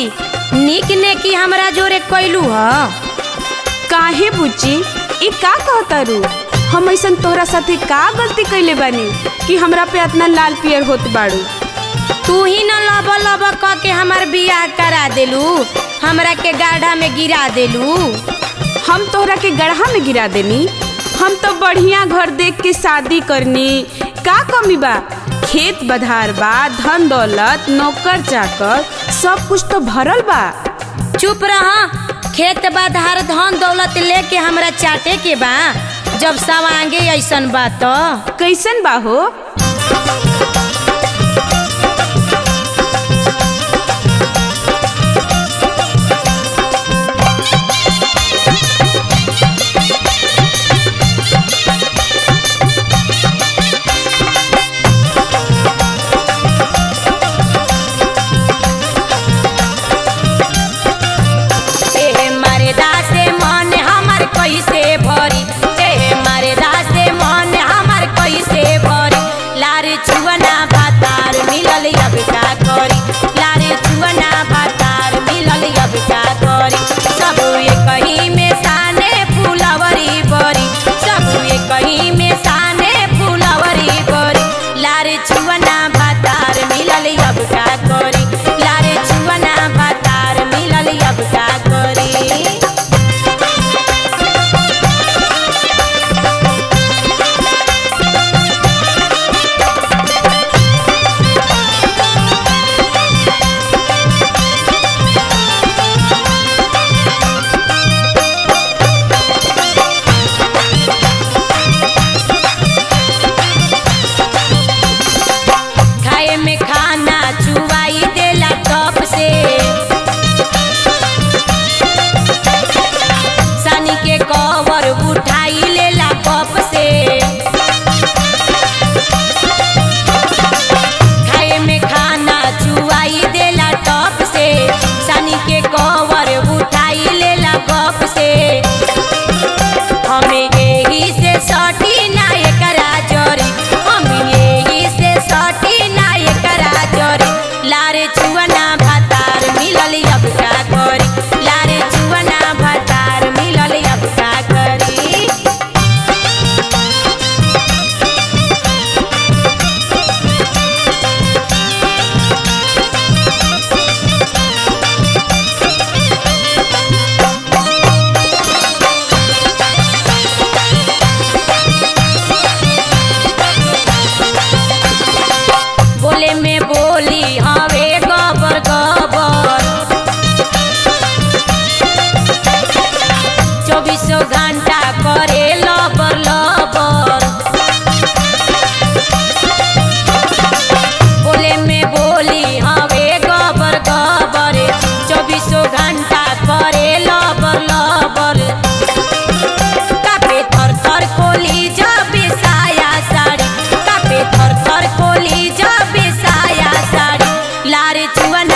निक ने की हमरा जोरे कैलू ह काहे बुच्ची ई का कहतारू हम ऐसन तोहरा साथे का गलती कैले बानी कि हमरा पे इतना लाल पियर होत बाड़ू तू ही न लब लब क के हमार बियाह करा देलू हमरा के गाढ़ा में गिरा देलू हम तोहरा के गढ़ा में गिरा देनी हम तो बढ़िया घर देख के शादी करनी का कमी बा खेत बधार बा धन दौलत नौकर चाकर सब कुछ तो भरल बा चुप रहा खेत बाधार धन दौलत लेके हमरा चाटे के बा जब सवांगे ऐसन बा तो कैसन बा हो ए मारे दासे मन हमर कैसे भरी ए मारे दासे मन हमर कैसे भरी लारे छुअना भातार मिलल अब का करी लारे छुअना भातार मिलल अब का करी सब एक ही में साने फुलवरी बरी सब एक ही में साने फुलवरी बरी लारे छुअना भातार मिलल अब का करी लारे छुअना भातार मिलल अब का करी खाए में खाना चुवाई देला टप से सानी के कवर उठाई लेला कप से खाए में खाना चुवाई देला टप से सानी के कवर उठाई लेला कप से हमें यही से सटी ना एकरा जरी हमें यही से सटी ना एकरा जरी लारे छुअना भातार मिलल अब का करी लारे छुअना भातार मिलल अब का करी बोले में बोली हवे गबर गबर चौबीसों घंटा करे लबर लबर बोले में बोली हवे गबर गबर चौबीसों घंटा करे लबर लबर कापे थर थर खोली जब साया साड़ी कापे थर थर खोली जब साया साड़ी लारे चुअना